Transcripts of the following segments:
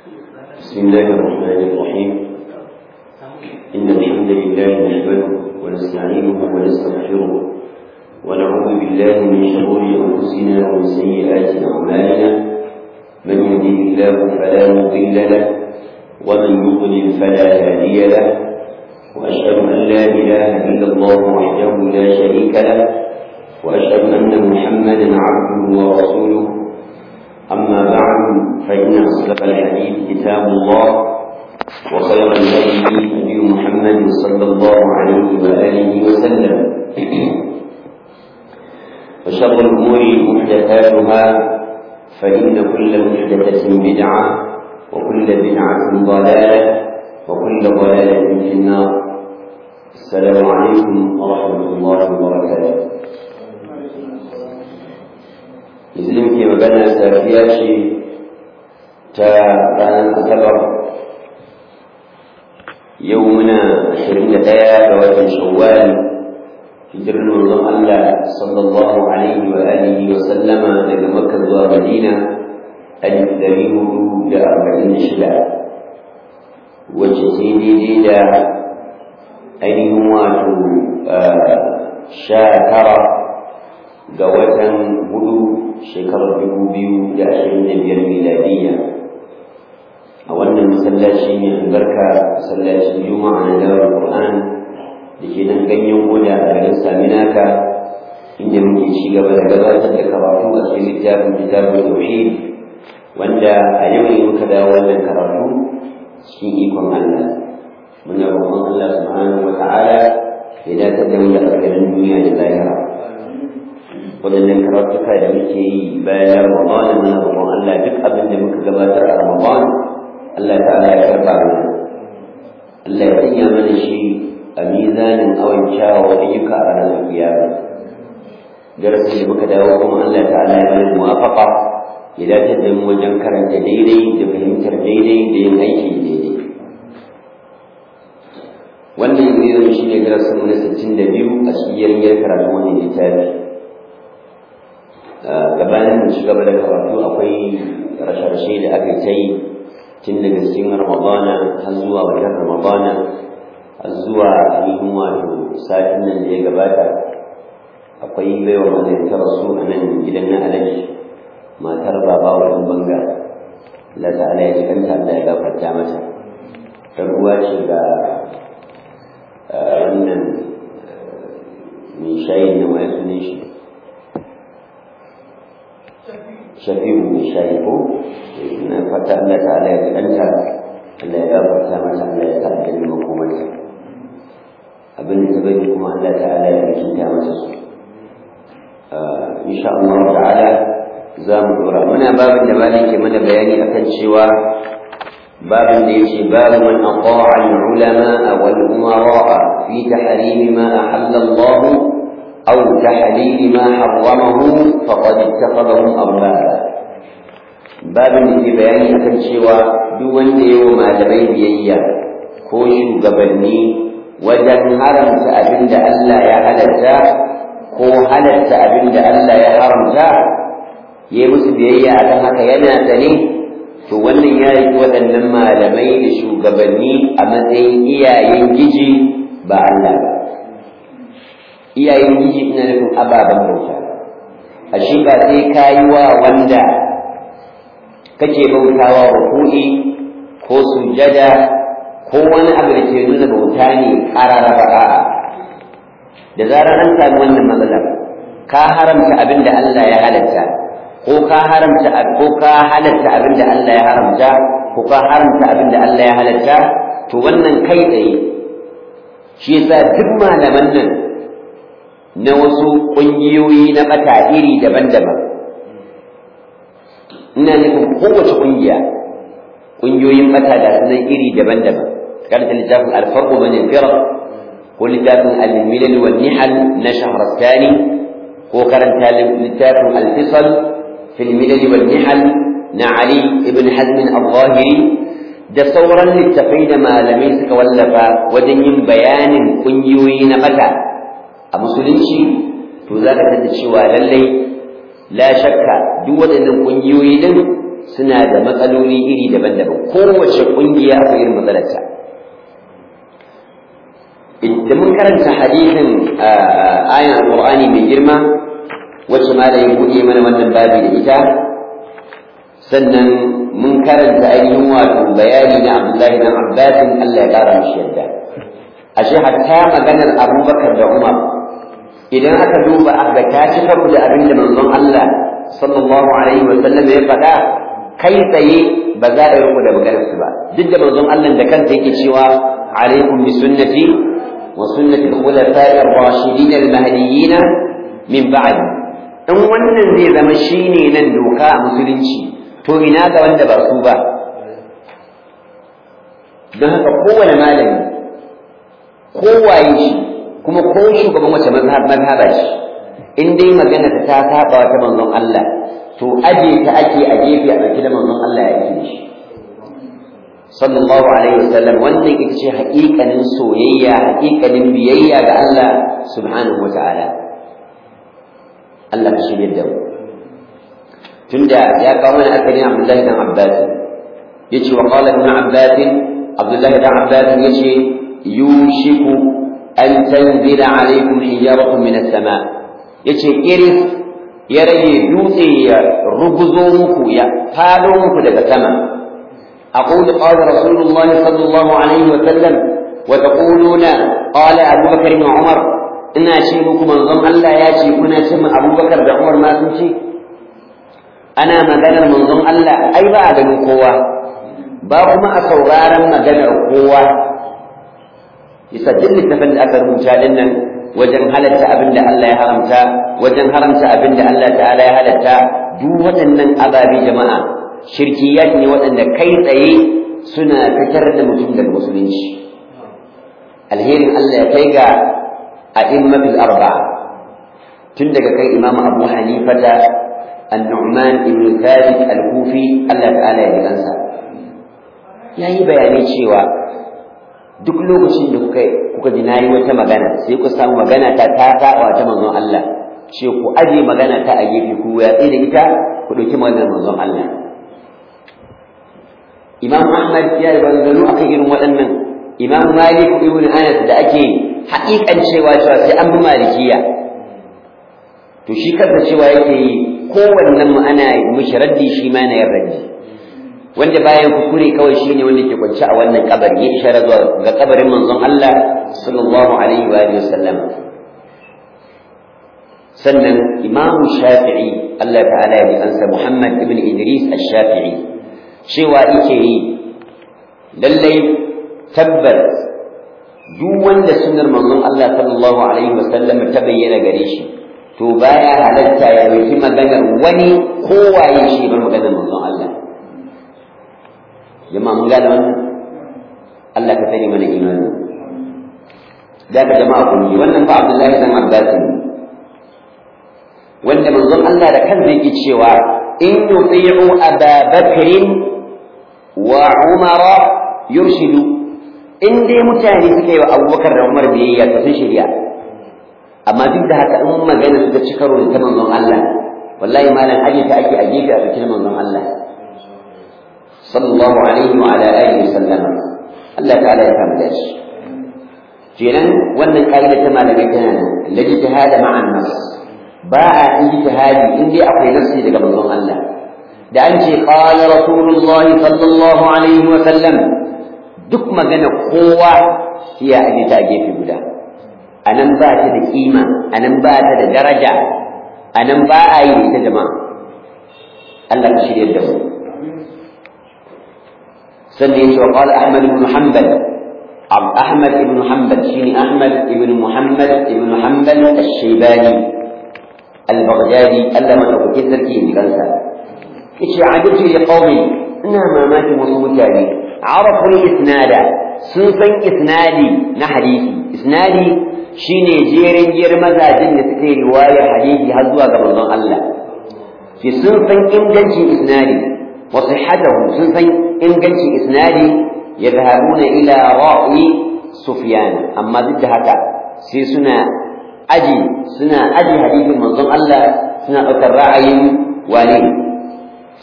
بسم الله الرحمن الرحيم إن الحمد لله نحمده ونستعينه ونستغفره ونعوذ بالله من شرور أنفسنا ومن سيئات أعمالنا من يهده الله فلا مضل له ومن يضلل فلا هادي له وأشهد أن لا إله إلا الله وحده لا شريك له وأشهد أن محمدا عبده ورسوله أما بعد فإن أصدق الحديث كتاب الله وخير الهدي هدي محمد صلى الله عليه وآله وسلم وشر الأمور محدثاتها فإن كل محدثة بدعة وكل بدعة ضلالة وكل ضلالة في النار السلام عليكم ورحمة الله وبركاته izinin ke magana safiya ce ta ranar asabar yau muna ashirin da ɗaya ga watan shawwal hijirar manzon Allah sallallahu alaihi wa alihi wa sallama daga makka zuwa madina alif dari hudu da arba'in da shida wacce ta yi daidai da ainihin wato sha tara ga watan hudu shekarar dubu biyu da ashirin da biyar miladiyya a wannan masallaci mai albarka masallacin juma'a na dawar qur'an da ke nan ganyen goda a garin saminaka inda muke ci gaba da gabatar da karatu a cikin littafin kitabun tauhid wanda a yau ne muka dawo wannan karatu cikin ikon Allah muna roƙon Allah subhanahu wa ta'ala ya dace da mu da alkhairin duniya da lahira waɗannan karatuka da muke yi bayan Ramadan muna roƙon Allah duk abin da muka gabatar a Ramadan Allah ta'ala ya karɓa mana Allah ya sanya mana shi a mizanin awon kyawawan ayyuka a ranar kiyama darasin da muka dawo kuma Allah ta'ala ya bani muwafaqa ya dace da mu wajen karanta daidai da fahimtar daidai da yin aiki daidai wannan yanzu shi ne darasin mu na sittin da biyu a cikin yarjejiyar karatu wannan littafi gabanin mu ci gaba da karatu akwai rashe-rashe da aka ta yi tun daga cikin ramadana har zuwa wajen ramadana har zuwa ainihin wato satin nan da ya gabata akwai baiwa mazai ta rasu a nan gidan na alaji matar baba wa ɗan banga Allah ta'ala ya ji kanta Allah ya gafarta mata ta ruwa ce ga wannan mai shayin nan wani sunan shi shafi'u mai shayi ko na fata Allah ta'ala ya kanta Allah ya gafarta mata Allah ya ta'ala da makomarta abin da ta bari kuma Allah ta'ala ya rikinta mata su insha Allah ta'ala za mu dora muna babin da malam ke mana bayani akan cewa babin da yace babu man aqa'a al-ulama wal umara fi tahrim ma ahalla Allah aw tahlil ma harramahu faqad ittakhadhahum arbaba babin da ke bayani akan cewa duk wanda yayi malamai biyayya ko shugabanni wajen haramta abin da Allah ya halatta ko halatta abin da Allah ya haramta yi musu biyayya akan haka yana sane to wannan ya yi waɗannan malamai da shugabanni a matsayin iyayen giji ba Allah ba iyayen giji ina nufin ababen bauta a shi ba sai ka yi wa wanda kake bautawa ruku'i ko sujada ko wani abu da ke nuna bauta ne ƙarara ba da zarar an sami wannan matsalar ka haramta abin da Allah ya halatta ko ka haramta ko ka halatta abin da Allah ya haramta ko ka haramta abin da Allah ya halatta to wannan kai tsaye shi yasa duk malaman nan na wasu ƙungiyoyi na bata iri daban-daban ina nufin kowace ƙungiya ƙungiyoyin bata da sunan iri daban-daban karanta littafin alfarqu bane firq ko littafin al-milal wal nihal na shahrastani ko karanta littafin al-fisal في الملل والنحل نعلي ابن حزم الظاهري da sauran littafai da malamai suka wallafa wajen yin bayanin ƙungiyoyi na mata a musulunci to za ka tada cewa lallai la shakka duk waɗannan ƙungiyoyi din suna da matsaloli iri daban-daban kowace ƙungiya akwai irin matsalarta idan mun karanta hadisin ayan alqur'ani mai girma wacce ma da ya buɗe mana wannan babi da ita sannan mun karanta ainihin wato bayani na Abdullahi dan Abbas Allah ya ƙara mishi yadda ashe hatta maganar Abubakar da Umar idan aka duba aka ta ci karo da abin da manzon Allah sallallahu alaihi wa sallam ya faɗa kai tsaye ba za a riko da maganar su ba duk da manzon Allah da kansa yake cewa alaikum bi sunnati wa sunnati al-khulafa'i ar-rashidin al-mahdiyyin min ba'd in wannan zai zama shine nan doka a musulunci to ina ga wanda ba su ba don haka kowane malami kowaye shi kuma ko shugaban wace mazhaba shi in dai magana ta saba ta manzon Allah to aje ta ake a gefe a ɗauki da manzon Allah ya yi shi sallallahu alaihi wasallam wannan ita ce haƙiƙanin soyayya haƙiƙanin biyayya ga Allah subhanahu wataala Allah ka shirya da mu tunda ya kawo mana asalin Abdullahi dan Abbas yace wa qala ibn Abbas Abdullahi dan Abbas yace yushiku an tanzila alaikum hijaratun min as-sama yace iris ya rage dutse ya ruguzo muku ya fado muku daga sama أقول قال رسول الله صلى الله عليه وسلم وتقولون قال أبو بكر وعمر إنا شيبكم من ضم الله ياتي كنا شم أبو بكر وعمر ما تمشي أنا مجانا من ضم الله أي بعد من قوة باقما أصورارا مجانا قوة يسجل التفل أكثر من شادنا wajen halatta abin da Allah ya haramta wajen haramta abin da Allah ta'ala ya halatta duk waɗannan ababe jama'a shirkiyat ne waɗanda kai tsaye suna fitar da mutum daga musulunci alherin Allah ya kai ga a'immatul arba'a tun daga kai imamu abu hanifata an-nu'man ibn thabit al-kufi Allah ta'ala ya ji kansa yayi bayani cewa duk lokacin da kuka kuka ji nayi wata magana sai ku samu magana ta ta saba ta manzon Allah ce ku aje magana ta a gefe ku ya da ita ku dauki maganar manzon Allah Imam Ahmad ya yi banzanu akan irin waɗannan Imam Malik ibn Anas da ake haƙiƙan cewa cewa sai an bi malikiya to shi kansa cewa yake yi kowannen mu ana mishi raddi shi ma na yin raddi wanda bayan kuskure kawai shi ne wanda ke kwance a wannan kabari ya ishara zuwa ga kabarin manzon Allah sallallahu alaihi wa alihi wasallam sannan Imam Shafi'i Allah ta'ala ya kansa Muhammad ibn Idris al-Shafi'i cewa yake yi lallai tabbas duk wanda sunnar manzon Allah sallallahu alaihi wasallam ta bayyana gare shi to baya halatta ya dauki maganar wani kowaye shi bar maganar manzon Allah jama'a mun gane wannan Allah ka sani mana imani da ka jama'a kun ji wannan fa Abdullahi dan Abbas ne wanda manzon Allah da kansa yake cewa in yuti'u Aba Bakrin wa Umara yurshidu in dai mutane suka yi wa Abubakar da Umar biyayya to sun shirya amma duk da haka in magana suka ci karo da ta manzon Allah wallahi malam aje ta ake a gefe a cikin manzon Allah sallallahu alaihi wa ala alihi wasallam Allah ta'ala ya kama dashi kenan wannan kaida ta malamai tana nan lijtihada ma'an nas ba a ijtihadi in dai akwai nafsi daga manzon Allah da an ce qala rasulullah sallallahu alaihi wa sallam duk magana kowa sai ya aje ta a gefe guda anan ba ta da kima anan ba ta da daraja anan ba a yi ita jama'a Allah ka shirye da mu sannan yace wa qala ahmad ibn hanbal ahmad ibn hanbal shine ahmad ibn muhammad ibn hanbal ash-shaybani al-baghdadi Allah madaukakin sarki ne kansa yace ajabtu li qaumi ina mamakin wasu mutane arafu al-isnada sun san isnadi na hadisi isnadi shine jerin jiyar mazajin da suke riwayar hadisi har zuwa ga manzon Allah ki sun san ingancin isnadi wa sihhatahu sun san ingancin isnadi yadhhabuna ila ra'i sufyan amma duk da haka sai suna aji suna aji hadisin manzon Allah suna ɗaukar ra'ayin wani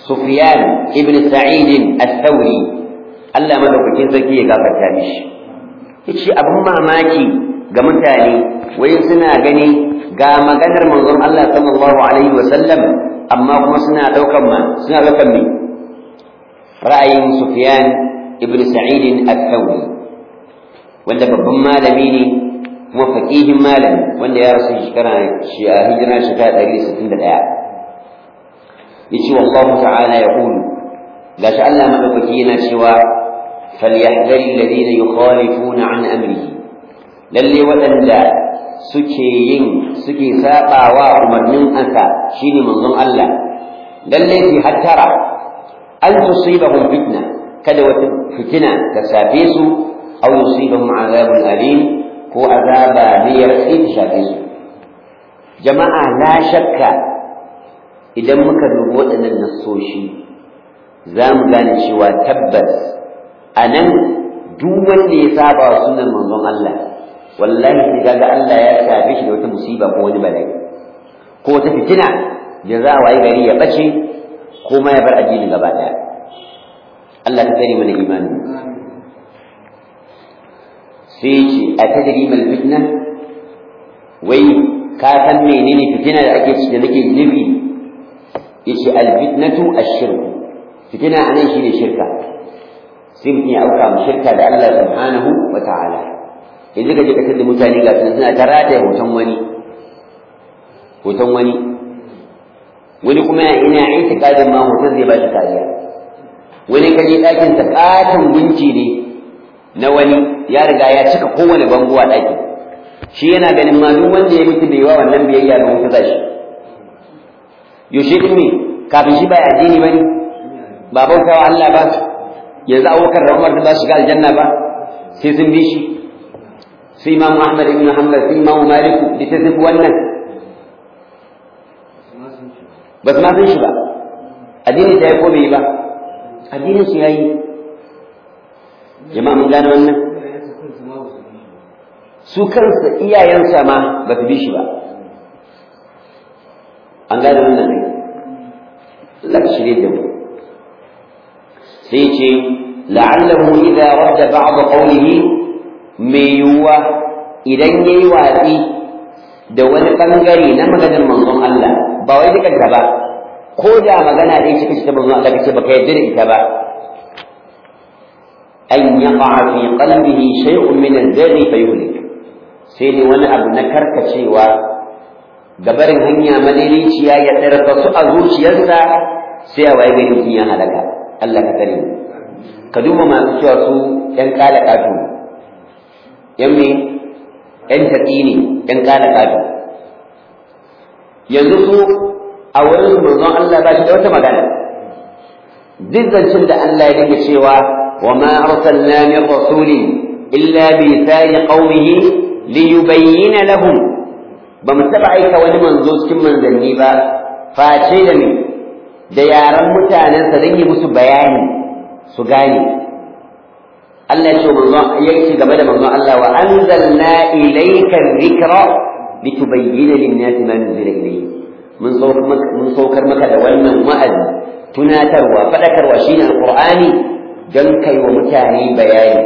Sufyan ibn Sa'id al-Thawri Allah madaukakin sarki ya gafarta mishi yace abin mamaki ga mutane wai suna gani ga maganar manzon Allah sallallahu alaihi wasallam amma kuma suna daukan ma suna daukan me ra'ayin Sufyan ibn Sa'id al-Thawri wanda babban malami ne kuma faqihin malami wanda ya rasu shekara shi a hijira shekara 161 yace wallahu ta'ala yaqul gashi Allah madaukaki yana cewa falyahdhari alladhina yukhalifuna an amrihi lalle waɗanda suke yin suke sabawa umarnin ansa shine manzon Allah lalle fi hattara an tusibahum fitna kada wata fitina ta safe su aw yusibahum azabun alim ko azaba ne ya ta shafe su jama'a la shakka idan muka dubi waɗannan nassoshi za mu gane cewa tabbas a nan duk wanda ya saba wa sunan manzon Allah wallahi sai kaga Allah ya shafe shi da wata musiba ko wani bala'i ko wata fitina da za a wayi gari ya bace ko ma ya bar addini gaba daya Allah ta tsare mana imani sai ce a tadri mal fitna wai ka san menene fitina da ake da nake nufi yace al fitnatu ash-shirk fitina anan shine shirka sai mutum ya auka mu shirka da Allah subhanahu wa ta'ala yanzu ka je ka tada mutane ga suna ta rataye hoton wani hoton wani wani kuma ina itikadin ma hoton zai ba shi kariya wani kaje ɗakin sa katon gunci ne na wani ya riga ya cika kowane bango a ɗakin shi yana ganin ma duk wanda ya mutu bai wa wannan biyayya ga wuta zashi yaushe din ne kafin shi bai addini ba ne ba bautawa Allah ba yanzu abubakar da umar da ba su shiga aljanna ba sai sun bi shi sai imamu ahmad ibn hanbal sai imamu maliku da ta tafi wannan ba su ma san shi ba addini ta yi ko bai yi ba addinin su yayi jama'a mun gane wannan su kansa iyayensa ma ba su bi shi ba an gane wannan ne Allah ka shirye da mu sai ce la'allahu idza radda ba'd qawlihi mai yiwuwa idan yayi watsi da wani bangare na maganar manzon Allah ba wai dukanta ba ko da magana dai shi kace ta manzon Allah kace baka yarda da ita ba an yaqa fi qalbihi shay'un min al-zarri fayuhlik sai ne wani abu na karkacewa gabarin hanya madaidaiciya ya tsarka su a zuciyarsa sai a waye gari mutum ya halaka Allah ka tare ka duba masu cewa su ƴan kala katu ƴan me ƴan taƙi ne ƴan kala katu yanzu su a wurin su manzon Allah ba shi da wata magana duk zancen da Allah ya dinga cewa wa ma arsalna min rasulin illa bi lisani qaumihi li yubayyana lahum ba mu taɓa aika wani manzo cikin manzanni ba face da me da yaran mutanensa don yi musu bayani su gane Allah ya ce manzo ya ce game da manzo Allah wa anzalna ilayka dhikra litubayyana lin-nasi ma nuzila ilayhi mun saukar maka mun saukar maka da wannan wa'azi tunatarwa fadakarwa shine alqur'ani dan kai wa mutane bayani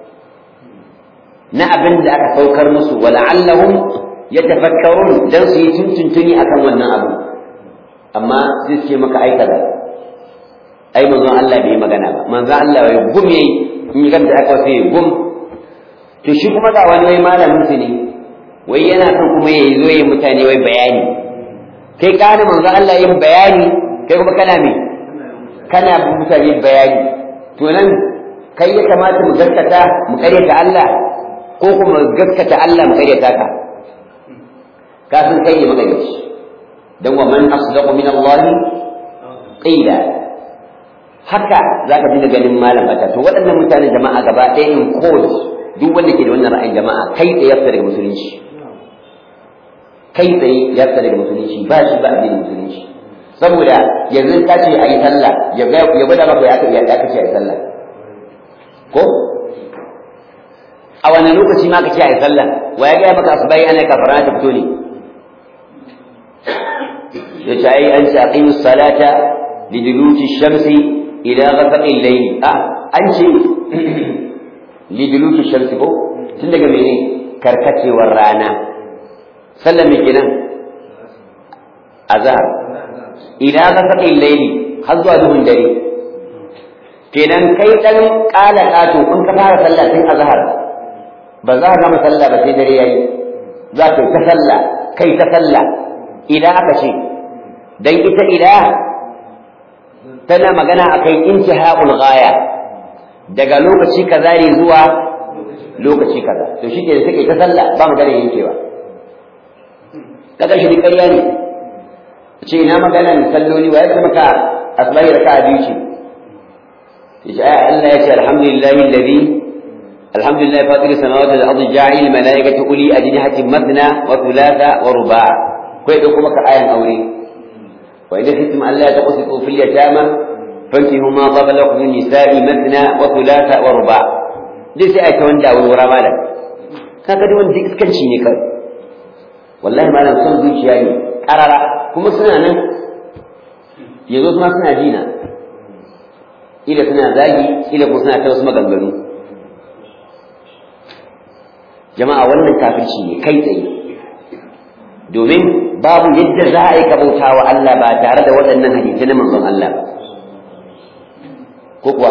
na abin da aka saukar musu wala'allahum yatafakkarun dan su yi tuntuntuni akan wannan abu amma zai ce maka ai kaza ai manzon Allah bai magana ba manzon Allah ya gum yayi in yi ganta aka sai gum to shi kuma ga wani wai malamin su ne wai yana son kuma ya zo yi mutane wai bayani kai ka da manzon Allah yin bayani kai kuma kana me kana mutane bayani to nan kai ya kamata mu gaskata mu karyata Allah ko kuma gaskata Allah mu karyata ka ka san kai ne magaryaci dan wa man asdaqu min Allah qila haka zaka dinga ganin malam bata to waɗannan mutanen jama'a gaba ɗaya in code duk wanda ke da wannan ra'ayin jama'a kai tsaye ya fita daga musulunci kai tsaye ya fita daga musulunci ba shi ba addinin musulunci saboda yanzu ka ce a yi sallah ya gwada maka ya ya kace a yi sallah ko a wani lokaci ma ka ce a yi sallah wa ya gaya maka asubai ana kafara ta fito ne ya ce ai an ce aqimus salata liduluki shamsi ila ghasaqil layli ah an ce liduluki shamsi ko tun daga mene karkacewar rana sallar me kenan azhar ila ghasaqil layli har zuwa duhun dare kenan kai dan kala kato in ka fara sallah tun azhar ba za ka gama sallah ba sai dare yayi za ka ta sallah kai ta sallah ila aka ce dan ita ila tana magana akan intihaul ghaya daga lokaci kaza ne zuwa lokaci kaza to shi ke da take ta sallah ba magana yankewa kaga shi ƙarya ne ce ina maganan salloli wa ya maka asbahi raka'a biyu ce yace ai Allah ya ce alhamdulillahi alladhi alhamdulillahi fatir samawati wal ardi ja'il malaikati uli ajnihatin mathna wa thulatha wa ruba' kai da kuma ka ayan aure wa idza khiftum alla taqsitu fil yatama fankihu ma qaba lakum min nisa'i mathna wa thulatha wa ruba' dai sai ai ta wanda wura malam kaga duk wanda iskanci ne kai wallahi malam son zuciya ne karara kuma suna nan yanzu kuma suna jina ila suna zagi ila kuma suna ta wasu maganganu jama'a wannan kafirci ne kai tsaye domin babu yadda za a yi kabauta wa Allah ba tare da waɗannan hadisi na manzon Allah ba ko kuwa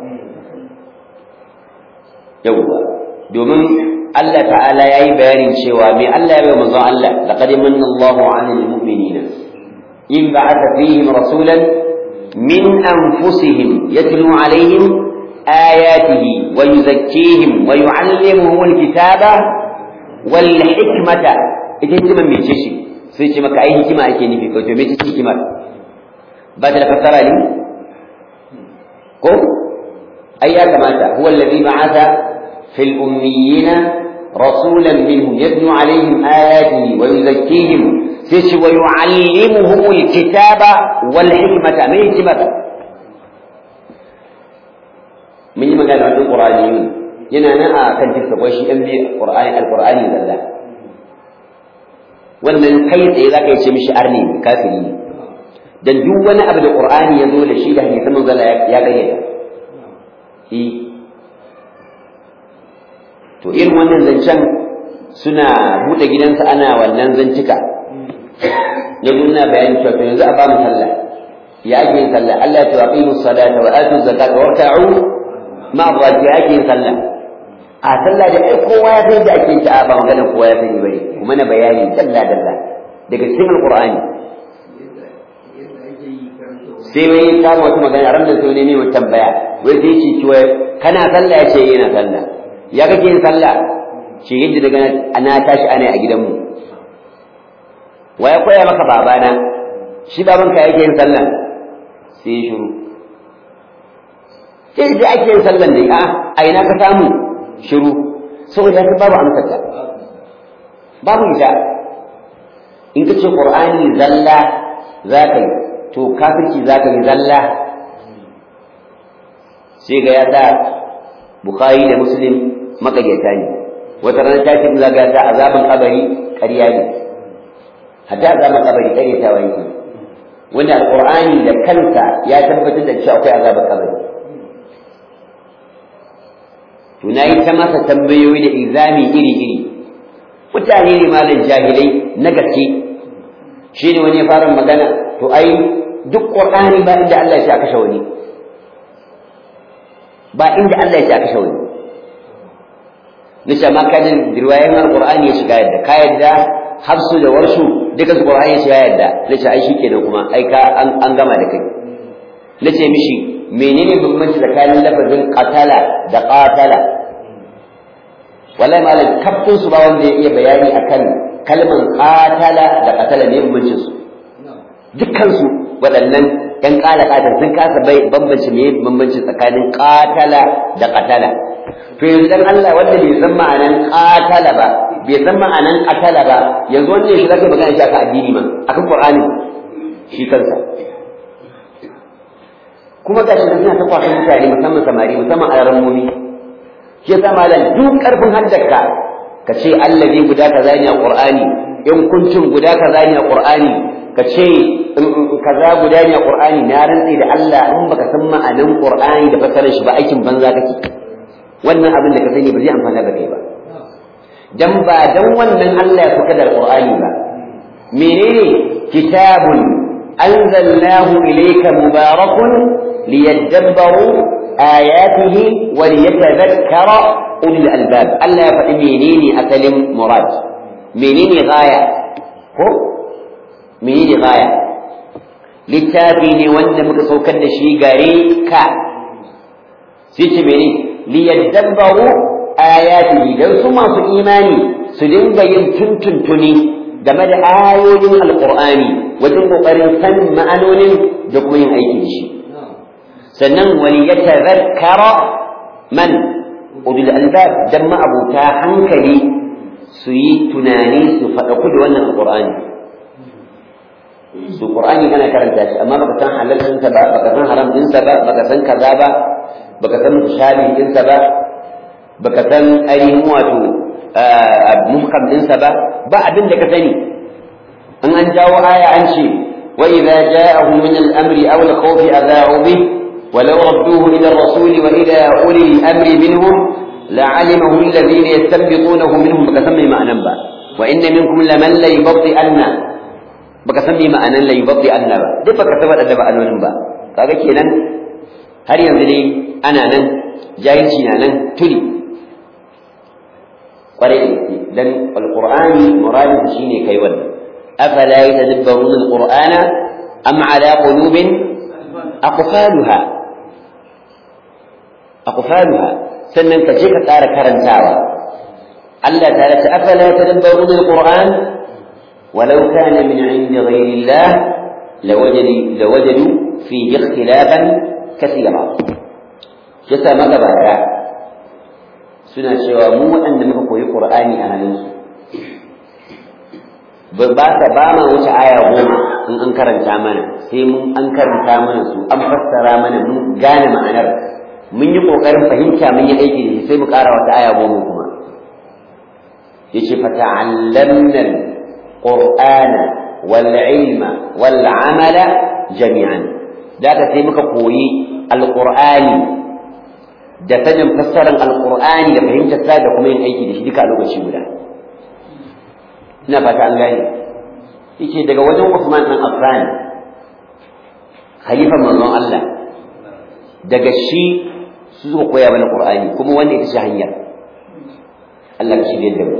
yawwa domin Allah ta'ala ya yi bayanin cewa mai Allah ya bai manzon Allah laqad manna Allahu 'alal mu'minina in ba'atha fihim rasulan min anfusihim yatlu 'alayhim ayatihi wa yuzakkihim wa yu'allimuhum al-kitaba wal hikmata ita hikimar me ce shi sai ce maka ai hikima ake nufi ko to me ce hikimar ba ta da fassara ne ko ai ya kamata huwa alladhi ba'atha في الأميين رسولا منهم يتلو عليهم آياته ويزكيهم سيش ويعلمهم الكتاب والحكمة ما حكمة من يما قال عن القرآنيون ينا أنا كان تلك وشي أنبي القرآن القرآن لله wannan kai tsaye za ka yi ce mishi arni kafiri ne dan duk wani abu da qur'ani ya zo da shi da hadisan manzo ya gayyata to irin wannan zancen suna buɗe gidansa ana wannan zantuka ya nuna bayani cewa to yanzu a ba mu sallah ya ake yin sallah Allah ya aqimu salata wa atu zakata wa rka'u ma ya ake yin sallah a sallah da ai kowa ya san da ake ta ba magana kowa ya sani bane kuma na bayani dalla dalla daga cikin alqur'ani sai wai ta wata magana ran da sai ne mai tambaya wai sai ce cewa kana sallah ya ce yana sallah ya kake yin sallah shi yadda daga ana tashi ana a gidanmu wa ya koya maka babana shi babanka yake yin sallah sai ya shiru sai da ake yin sallah ne a a ina ka samu shiru saboda haka babu amsar ta babu ita in ka ce qur'ani zalla za ka yi to kafirci za ka yi zalla sai ga ya sa bukhari da muslim makaryata ne wata rana ta ce za ga ta azaban kabari ƙarya ne hatta azaban kabari ƙaryatawa yake wanda alqur'ani da kansa ya tabbatar da cewa akwai azaban kabari to nayi ta masa tambayoyi da izami iri iri mutane ne malam jahilai na gaske shi ne wani ya fara magana to ai duk qur'ani ba inda Allah ya ce a kashe wani ba inda Allah ya ce a kashe wani nace ma kadin riwayoyin alqur'ani ya shiga yadda ka yadda hafsu da warshu duka su qur'ani ya shiga yadda nace ai shikenan kuma ai ka an gama da kai nace mishi menene bambanci tsakanin lafazin qatala da qatala wallahi malam kafin su ba wanda ya iya bayani akan kalman qatala da qatala ne bambancin su dukkan su waɗannan ƴan ƙala ƙatar sun kasa bai bambance me bambanci tsakanin qatala da qatala to yanzu dan Allah wanda bai san ma'anan qatala ba bai san ma'anan qatala ba yanzu wannan shi zaka magana shi akan addini ma akan Qur'ani shi kansa kuma gashi da suna ta kwasan mutane musamman samari musamman alarammomi shi yasa malam duk karfin haddarka ka ce allazi guda kaza ne a Qur'ani in kuncin guda kaza ne a Qur'ani ka ce kaza guda ne a qur'ani na rantsi da Allah in baka san ma'anan qur'ani da fasarar shi ba aikin banza kake wannan abin da ka sani ba zai amfana da kai ba dan ba dan wannan Allah ya fuka da qur'ani ba menene kitabun anzalnahu ilayka mubarakun liyadabbaru ayatihi wa liyatadhakkara ulul albab Allah ya faɗi menene asalin murad menene gaya ko menene gaya littafi ne wanda muka saukar da shi gare ka sai ce mene liyadabbaru ayatihi dan su masu imani su dinga yin tuntuntuni game da ayoyin alqur'ani wajen kokarin san ma'anonin da kuma yin aiki da shi sannan wani ya tazakkara man ulul albab dan ma'abuta hankali su yi tunani su faɗaku da wannan alqur'ani su qur'ani kana karanta shi amma baka san halal ɗinsa ba baka san haram ɗinsa ba baka san kaza ba baka san mutashabi ɗinsa ba baka san ainihin wato muhkam ɗinsa ba ba abin da ka sani in an jawo aya an ce wa idza ja'ahum min al-amri aw al-khawfi adha'u bih ولو ردوه إلى الرسول وإلى أولي الأمر منهم لعلمه الذين يستنبطونه منهم بكسمي ما أنبا وإن منكم لمن ليبطئن بكسمي ما أنا ليبطئن با دي بكسمت أدب أنون با kaga kenan har yanzu dai ana nan jahilci na nan tuli kwarai da dan alqur'ani muradin shine kai wannan afala yatadabbaruna alqur'ana am ala qulubin aqfaluha aqfaluha sannan ka je ka tsara karantawa Allah ta ce afala tadabbaruna alquran walau kana min 'indi ghayri Allah lawajadu lawajadu fihi ikhtilafan kathira yasa magabata suna cewa mu waɗanda muka koyi qur'ani a hannunsu ba ta ba ma wuce aya goma in an karanta mana sai mun an karanta mana su an fassara mana mun gane ma'anar mun yi kokarin fahimta mun yi aiki da shi sai mu ƙara wata aya goma kuma yace fa ta'allamna qur'ana wal ilma wal amala jami'an daga sai muka koyi alqur'ani da sanin fassarar alqur'ani da fahimtar sa da kuma yin aiki da shi duka a lokaci guda ina fata an gane yace daga wajen Usman dan Affan khalifa manzon Allah daga shi su suka koya mana Qur'ani kuma wanda ita ce hanya Allah ka shirye da mu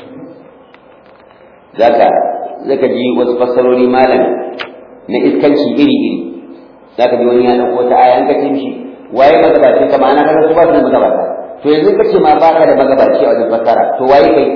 zaka zaka ji wasu fassarori malam na iskanci iri iri zaka ji wani ya dauko ta aya an ka ce mishi waye magabaci ka ma'ana kana su ba su magabata to yanzu kace ma baka da magabaci a wajen fassara to waye kai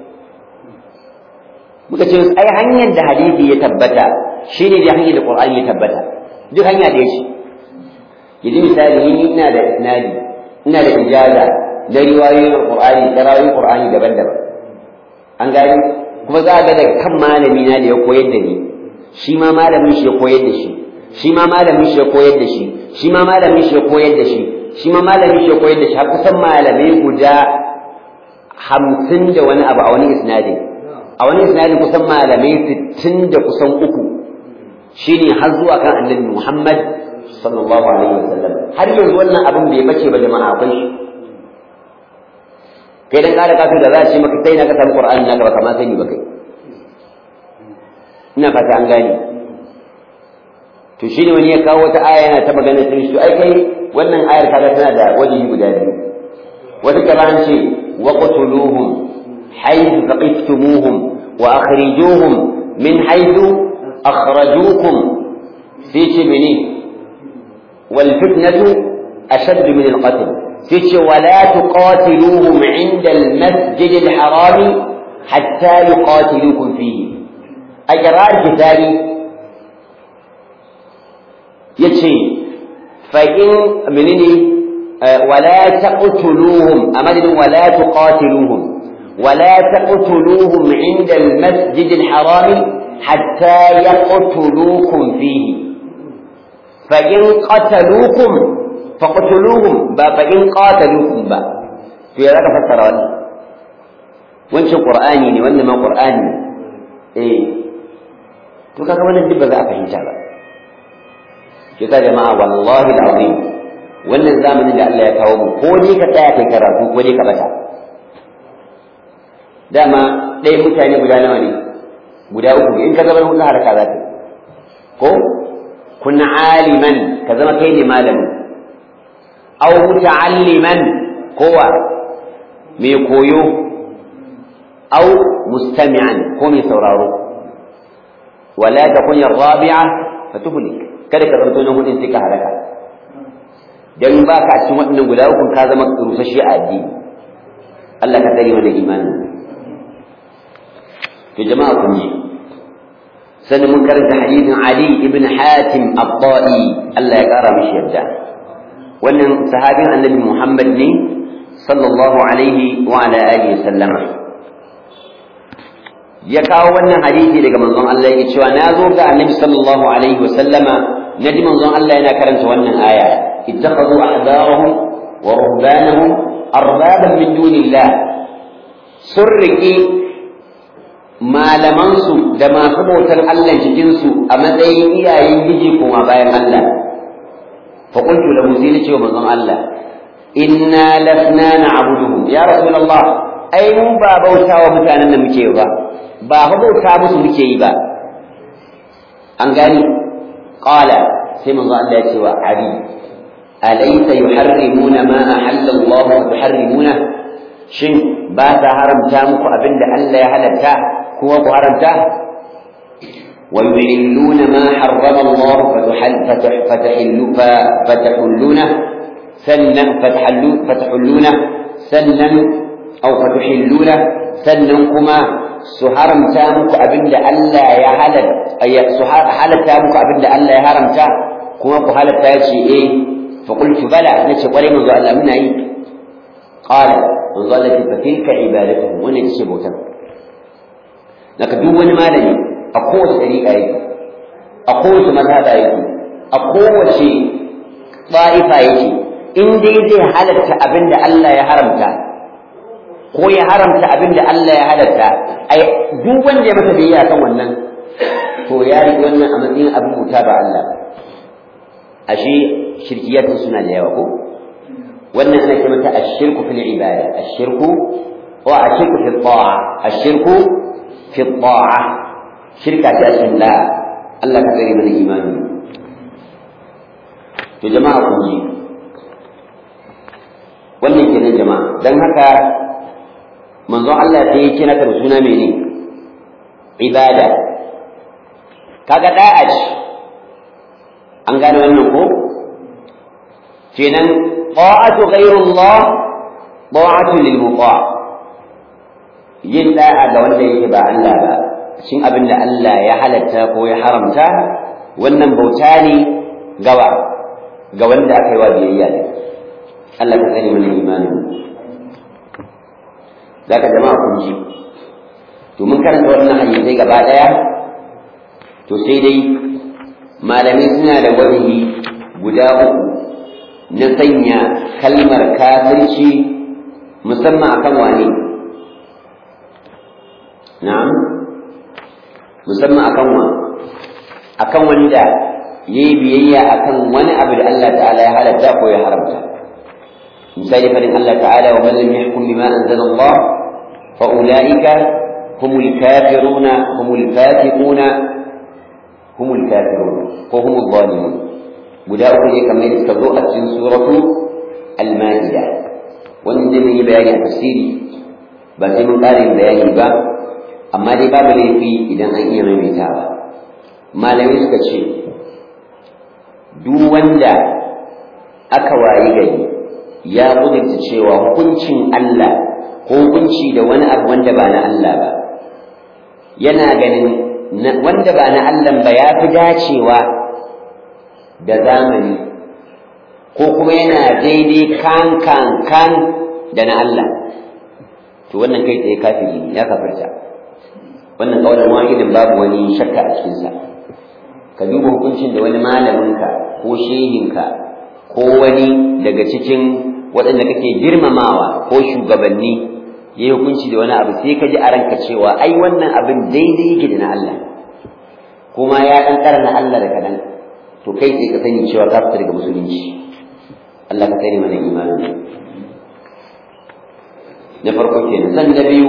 muka ce ai hanyar da hadisi ya tabbata shine da hanyar da Qur'ani ya tabbata duk hanya da yake yanzu misali ni ina da isnadi ina da ijaza na riwayoyin Qur'ani da riwayoyin Qur'ani daban-daban an gani kuma za a ga daga kan malami na da ya koyar da ni shi ma malamin shi ya koyar da shi shi ma malamin shi ya koyar da shi shi ma malamin shi ya koyar da shi shi ma malamin shi ya koyar da shi har kusan malamai guda hamsin da wani abu a wani isnadin a wani isnadin kusan malamai sittin da kusan uku shine har zuwa kan annabi Muhammad sallallahu alaihi wasallam har yanzu wannan abin bai bace ba jama'a akwai shi kai dan kare kafin da za a ce maka sai na ka samu Qur'ani naka ba kamar sani ba kai ina fata an gane to shine wani ya kawo wata aya yana ta magana sai shi ai kai wannan ayar kaga tana da wajihi guda biyu wata kaman ce waqtuluhum haythu thaqiftumuhum wa akhrijuhum min haythu akhrajukum sai ce mene wal fitnatu ashaddu min al qatl sai ce wala tuqatiluhum inda al masjid al haram hatta yuqatilukum fihi a kirar kitari yace fa in menene wala taqtuluhum amadin wala tuqatiluhum wala taqtuluhum inda al-masjid al-haram hatta yaqtulukum fihi fa in qataluukum faqtuluhum ba fa in qataluukum ba to ya zaka fassara wannan wancan qur'ani ne wannan ma qur'ani eh to kaga wannan duk ba za a fahimta ba shi ka jama'a wallahi alazim wannan zamanin da Allah ya kawo mu ko ne ka tsaya kai karatu ko ne ka bata dama ɗaya mutane guda nawa ne guda uku in ka zama hudu haraka za ta ko kun aliman ka zama kai ne malamin aw muta'alliman kowa mai koyo aw mustami'an ko mai sauraro wala takun ar-rabi'a fatuhlik kada ka zanto na hudin sai ka halaka dan ba ka cikin waɗannan guda uku ka zama rusashi a addini Allah ka tsare mana imanin to jama'a kun ji sannan mun karanta hadisin Ali ibn Hatim At-Ta'i Allah ya kara mishi yadda wannan sahabin Annabi Muhammad ne sallallahu alaihi wa ala alihi sallama ya kawo wannan hadisi daga manzon Allah yake cewa na zo ga Annabi sallallahu alaihi wa sallama naji manzon Allah yana karanta wannan aya ittakhadhu ahbarahum wa rubbanahum arbaban min dunillah surriki malamansu da masu bautar Allah cikinsu a matsayin iyayen giji kuma bayan Allah fa qultu lahu sai nace wa manzon Allah inna lasna na'buduhum ya rasulullah ai mu ba bauta wa mutanen da muke ba ba fa bauta musu muke yi ba an gani qala sai manzon Allah ya ce wa ali alaysa yuharrimuna ma ahalla Allah wa tuharrimuna shin ba ta haramta muku abinda Allah ya halatta kuma ku haramta wa yuhilluna ma harrama Allah fatahillu fatahilluna sannan fatahillu fatahilluna sannan aw fatahilluna sannan kuma su haramta muku abinda Allah ya halatta su halatta muku abinda Allah ya haramta kuma ku halatta ya ce eh fa qultu bala nace kwarai manzo Allah muna yi qala manzo Allah ce fa tilka ibadatuhum wannan ce bautan daga duk wani malami a kowace dariƙa yake a kowace mazhaba yake a kowace ba'ifa yake in dai zai halatta abin da Allah ya haramta ko ya haramta abin da Allah ya halatta ai duk wanda ya masa biyayya kan wannan to ya yi wannan a matsayin abin bauta ba Allah ashe shirkiyatun suna da yawa ko wannan ana ce mata ashirku fil ibada ashirku wa ashirku fil ta'a ashirku في الطاعة شركة أسم لا الله كثير من الإيمان to jama'a kun ji wannan kenan jama'a dan haka manzo Allah sai ya kira ta suna mene ibada kaga da'a ce an gane wannan ko kenan ta'atu ghayrullah ta'atu lil muta' yin da'a ga wanda yake ba Allah ba shin abin da Allah ya halatta ko ya haramta wannan bauta ne gawa ga wanda aka yi wa biyayya ne Allah ka sani mana imanin za ka jama'a kun ji to mun karanta wannan hadisai gaba daya to sai dai malamai suna da wajibi guda uku na sanya kalmar kafirci musamman akan wane na'am musamman akan wa akan wanda yayi biyayya akan wani abu da Allah ta'ala ya halatta ko ya haramta misali fadin Allah ta'ala wa man lam yahkum bima anzala Allah fa ulaika humul kafiruna humul fasiquna humul kafirun ko humul zalimun guda uku ne kamar da suka zo a cikin suratu al-ma'ida wannan zai yi bayani a tafsiri ba sai mun ƙara yin bayani ba amma dai babu laifi idan an iya maimaitawa malamai suka ce duk wanda aka wayi gari ya kudurta cewa hukuncin Allah ko hukunci da wani abu wanda ba na Allah ba yana ganin wanda ba na Allah ba ya fi dacewa da zamani ko kuma yana daidai kan kan kan da na Allah to wannan kai tsaye kafiri ne ya kafirta wannan kaulan wahidin babu wani shakka a cikinsa ka duba hukuncin da wani malaminka ko shehinka ko wani daga cikin waɗanda kake girmamawa ko shugabanni ya yi hukunci da wani abu sai ka ji a ranka cewa ai wannan abin daidai yake da na Allah kuma ya dan karna Allah da kadan to kai sai ka sani cewa ka fita daga musulunci Allah ka kare mana imanin na farko kenan san na biyu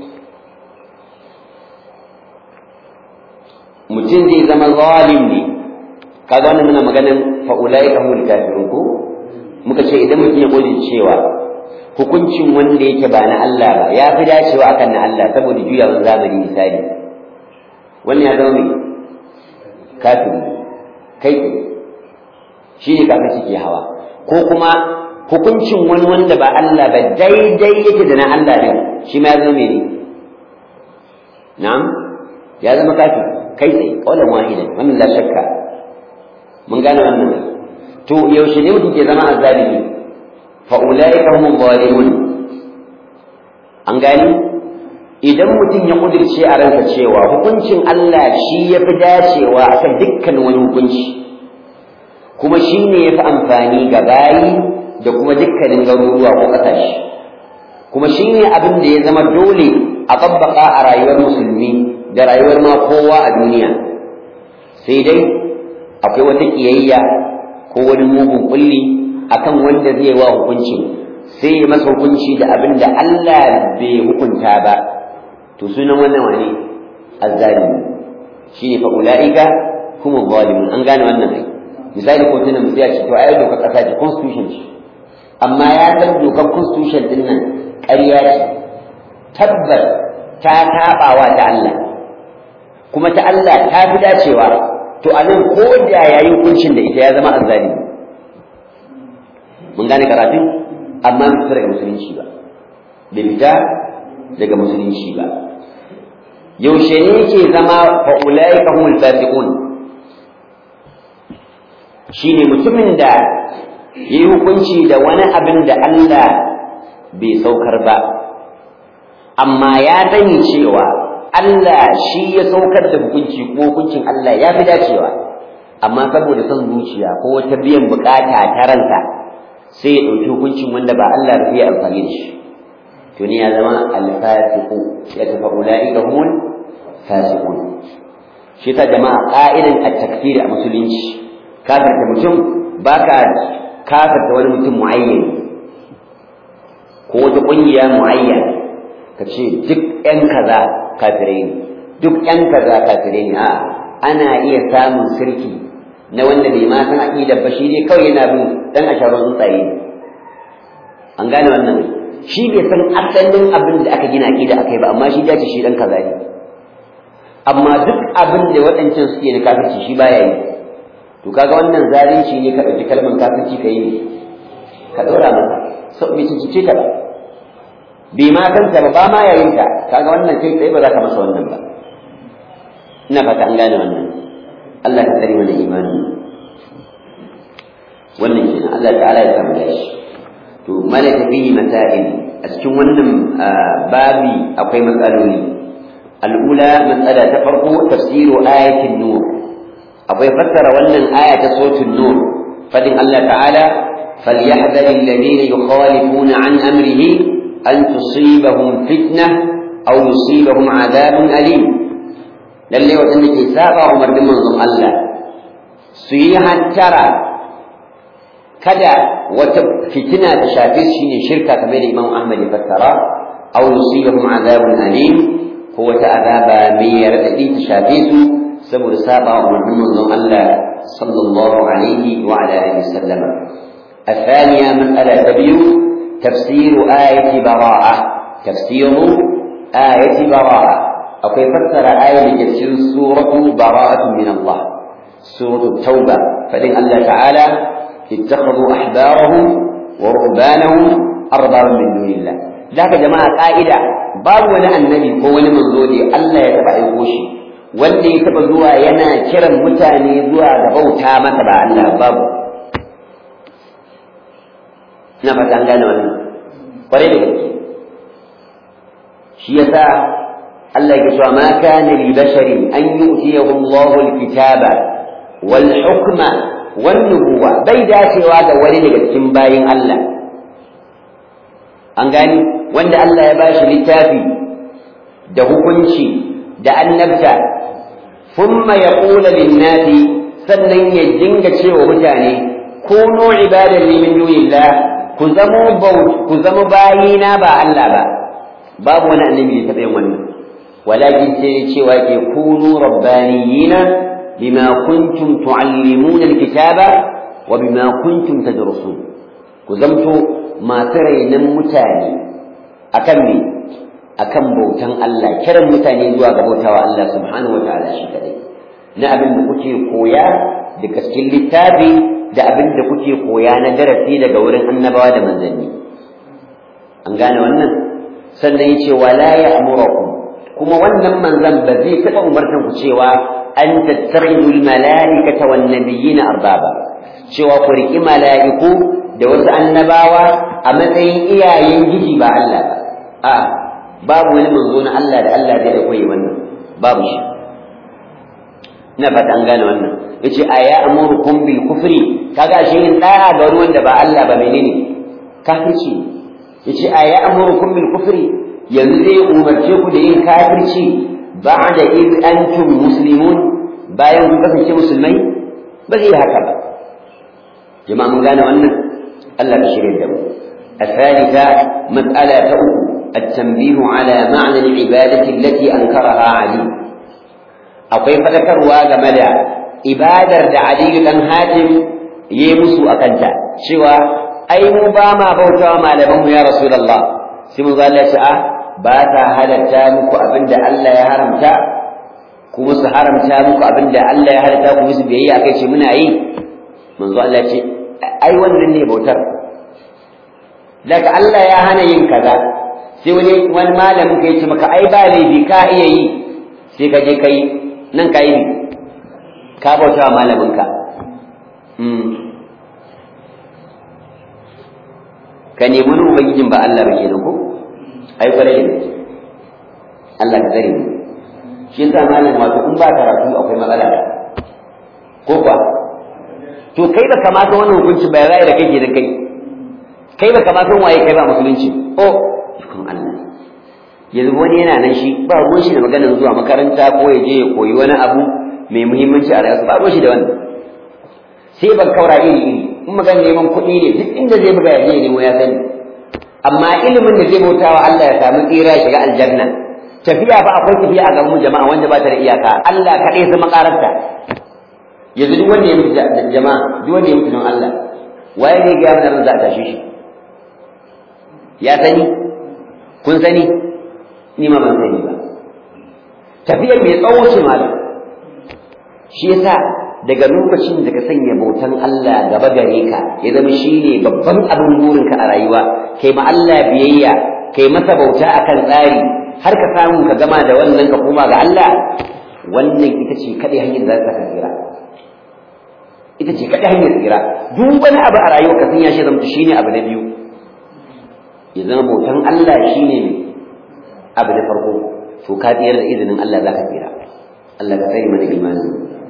mutum zai zama zalim ne kaga wannan muna maganan fa ulaika humul kafirun ko muka ce idan mutum ya gode cewa hukuncin wanda yake ba na Allah ba ya fi dacewa akan na Allah saboda juyawan zamani misali wannan ya zama mai kafiri kai shi ne kafin suke hawa ko kuma hukuncin wani wanda ba Allah ba daidai yake da na Allah ne shi ma ya zama mai ne na'am ya zama kafiri kai tsaye kaulan wahidan wannan la shakka mun gane wannan to yaushe ne mutum ke zama azzalimi fa ulaika hum zalimun an gani idan mutum ya kudirce a ransa cewa hukuncin Allah shi ya fi dacewa akan dukkan wani hukunci kuma shi ne ya fi amfani ga bayi da kuma dukkanin garuruwa ko ƙasashe kuma shi ne abin da ya zama dole a tabbaka a rayuwar musulmi da rayuwar ma kowa a duniya sai dai akwai wata ƙiyayya ko wani mugun kulli akan wanda zai wa hukuncin sai ya masa hukunci da abin da Allah bai hukunta ba to sunan wannan wani azzalimi shine fa ulaika hum zalimun an gane wannan ai misali ko tunan mutum ya ce to ai dokar kasa ce constitution ce amma ya san dokar constitution din nan ƙarya ce tabbas ta tabawa ta Allah kuma ta Allah ta fi dacewa to a nan ko da yayi hukuncin da ita ya zama azzalimi mun gane karatun amma bai fita daga musulunci ba bai fita daga musulunci ba yaushe ne ke zama fa ulaika humul fasiqun shine mutumin da yayi hukunci da wani abin da Allah bai saukar ba amma ya sani cewa Allah shi ya saukar da hukunci ko hukuncin Allah ya fi dacewa amma saboda son zuciya ko wata biyan bukata ta ransa sai ya ɗauki hukuncin wanda ba Allah rufe ya amfani da shi to ne ya zama alfasiqu ya tafa ulaika humul fasiqun shi ta jama'a qa'idan at-takfir a musulunci kafirta mutum baka kafirta wani mutum muayyan ko wata kungiya muayyan ka ce duk ƴan kaza kafirai ne duk ƴan kaza kafirai ne a'a ana iya samun sirki na wanda bai ma san aqidar ba shi ne kawai yana bin dan asharar tsuntsaye an gane wannan shi bai san asalin abin da aka gina aqida akai ba amma shi ya ce shi dan kaza ne amma duk abin da waɗancan suke na kafirci shi baya yi to kaga wannan zalunci ne ka ɗauki kalmar kafirci ka yi ne ka ɗora masa sau bai cikice ta ba bai ma san ta ba ba ma yayin ta kaga wannan kai tsaye ba za ka masa wannan ba ina fata an gane wannan Allah ka tsare mana imani wannan kenan Allah ta'ala ya samu dashi to malaka fihi masail a cikin wannan babi akwai matsaloli al'ula matsala ta farko tafsiru ayatin nur akwai fassara wannan aya ta suratul nur fadin Allah ta'ala فليحذر الذين يخالفون عن أمره أن تصيبهم فتنة أو يصيبهم عذاب أليم lalle waɗanda ke saba umarnin manzon Allah su yi hantara kada wata fitina ta shafe su shine shirka kamar da Imam Ahmad ya fassara aw yusibahum azabun alim ko wata azaba mai radadi ta shafe su saboda saba umarnin manzon Allah sallallahu alaihi wa ala alihi wasallam الثانية مسألة تبيو تفسير آية براءة تفسير آية براءة أو كيف فسر آية لتفسير سورة براءة من الله سورة التوبة فإن الله تعالى اتخذوا أحبارهم ورهبانهم أربابا من دون الله ذاك جماعة قائدة باب ولا النبي هو ولا منزولي الله يتبع يقوشي wanda ya taɓa zuwa yana kiran mutane zuwa ga bauta masa ba Allah babu ina fata an gane wannan kwarai da gaske shi yasa Allah ya cewa ma kana li basharin an yu'tiyahu Allahu al-kitaba wal hukma wan nubuwa bai dacewa ga wani daga cikin bayin Allah an gani wanda Allah ya bashi littafi da hukunci da annabta thumma yaqulu lin-nasi sannan ya dinga cewa mutane kunu ibadan li min dunillah ku zamo ku zama bayina ba Allah ba babu wani annabi da taɓa yin wannan walakin sai cewa ke kunu rabbaniyina bima kuntum tuallimuna alkitaba wa bima kuntum tadrusun ku zamto masu rainan mutane akan me akan bautan Allah kiran mutane zuwa ga bautawa Allah subhanahu wataala shi kadai na abin da kuke koya daga cikin littafi da abin da kuke koya na darasi daga wurin annabawa da manzanni an gane wannan sannan yace wala ya'murukum kuma wannan manzan ba zai taɓa umartan ku cewa an tattakhidhu al-mala'ikata wan nabiyina arbaba cewa ku riki mala'iku da wasu annabawa a matsayin iyayen giji ba Allah ba a babu wani manzo na Allah da Allah zai aiko yi wannan babu shi ina fata an gane wannan yace aya amurukum bil kufri kaga shi in da'a ga wani wanda ba Allah ba menene kafirci yace aya amurukum bil kufri yanzu zai umarce ku da yin kafirci ba'da id antum muslimun bayan kun kasance musulmai ba zai haka ba jama'a mun gane wannan Allah ka shirya da mu الثالثة مسألة أخرى التنبيه على معنى العبادة التي أنكرها علي أو كيف ذكروا جمدا إبادة علي بن حاتم يمسو أكنتا شوى أي مباما بوتا ما لهم يا رسول الله سيمو قال لك ba ta halatta muku abin da Allah ya haramta kuma su haramta muku abin da Allah ya halatta ku musu biyayya kai ce muna yi manzo Allah ce ai wannan ne bautar daga Allah ya hana yin kaza sai wani wani malamin ka yace maka ai ba laifi ka iya yi sai ka je kai nan ka yi ka bauta wa malamin ka ka nemi wani ubangijin ba Allah ba kenan ko ai kwarai da Allah ka tsare mu shi yasa malam wato in ba karatu akwai matsala da ko kuwa to kai ba kamata wannan hukunci ba ya da kai da kai kai ba kamata waye kai ba musulunci oh ikon Allah yanzu wani yana nan shi ba ruwan shi da maganar zuwa makaranta ko ya je ya koyi wani abu mai muhimmanci a rayuwarsa ba ruwan shi da wannan sai ban kaura iri iri in magana neman kuɗi ne duk inda zai buga ya je ya nemo ya sani amma ilimin da zai bauta wa Allah ya samu tsira shiga aljanna tafiya fa akwai tafiya a gaban jama'a wanda ba ta da iyaka Allah kaɗai zama ƙararta yanzu duk wanda ya mutu da jama'a duk wanda ya mutu don Allah waye ne ga mana za a tashi shi ya sani kun sani ni ma ban sani ba tafiyar mai tsawo ce malam shi yasa daga lokacin da ka sanya bautan Allah gaba gare ka ya zama shine babban abin burinka a rayuwa kai ma Allah biyayya kai masa bauta akan tsari har ka samu ka gama da wannan ka koma ga Allah wannan ita ce kadai hanyar da za ka tsira ita ce kadai hanyar tsira duk wani abu a rayuwa ka sanya shi zama shine abu na biyu ya zama bautan Allah shine abu na farko to ka tsira da izinin Allah za ka tsira Allah ka tsare mana imanin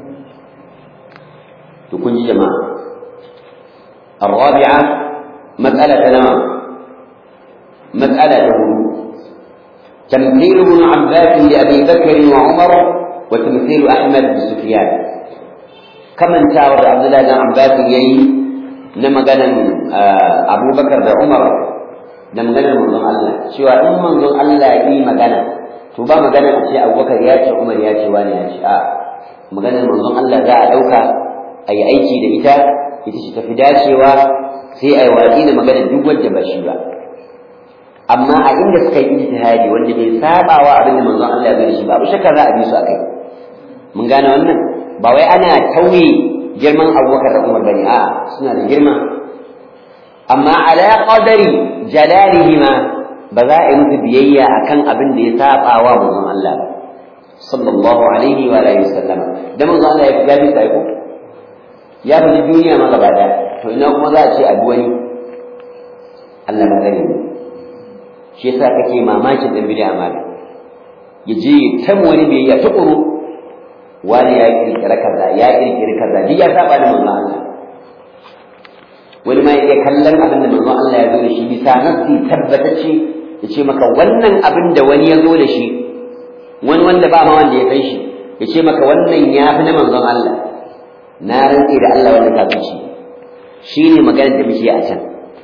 تكون جماعة الرابعة مسألة نوع مسألة تمثيل ابن عباس لأبي بكر وعمر وتمثيل أحمد بسفيان كما انتاور عبد الله بن عباس يي نما قال أبو بكر وعمر نما قال منظم الله شو أم منظم الله يي مقانا تبا مقانا أشياء أبو بكر ياتي عمر ياتي وانا ياتي آه مقانا منظم الله ذا أدوكا a yi aiki da ita ita ce tafi dacewa sai a yi watsi da magana duk wanda ba shi ba amma a inda suka yi ijtihadi wanda bai saba wa abin da manzon Allah ya gani shi babu shakka za a bi su akai mun gane wannan ba wai ana tauye girman Abubakar da Umar bane a suna da girma amma ala qadari jalalihima ba za a yi musu biyayya akan abin da ya saba wa manzon Allah ba sallallahu alaihi wa alihi wasallam da manzon Allah ya gabi sai ko ya fi duniya ma gaba ɗaya to ina kuma za a ce a wani Allah ka tsare mu shi yasa kake mamakin ɗan bid'a ma ya je ta wani biyayya ta ƙuru wani ya kirkira kaza ya kirkiri kaza duk ya saba da manzon Allah wani ma ya kallon abin da manzon Allah ya zo da shi bisa nafsi tabbatacce ya ce maka wannan abin da wani ya zo da shi wani wanda ba ma wanda ya kai shi ya ce maka wannan ya fi na manzon Allah na rantse da Allah wannan kafirci shine maganar da muke a can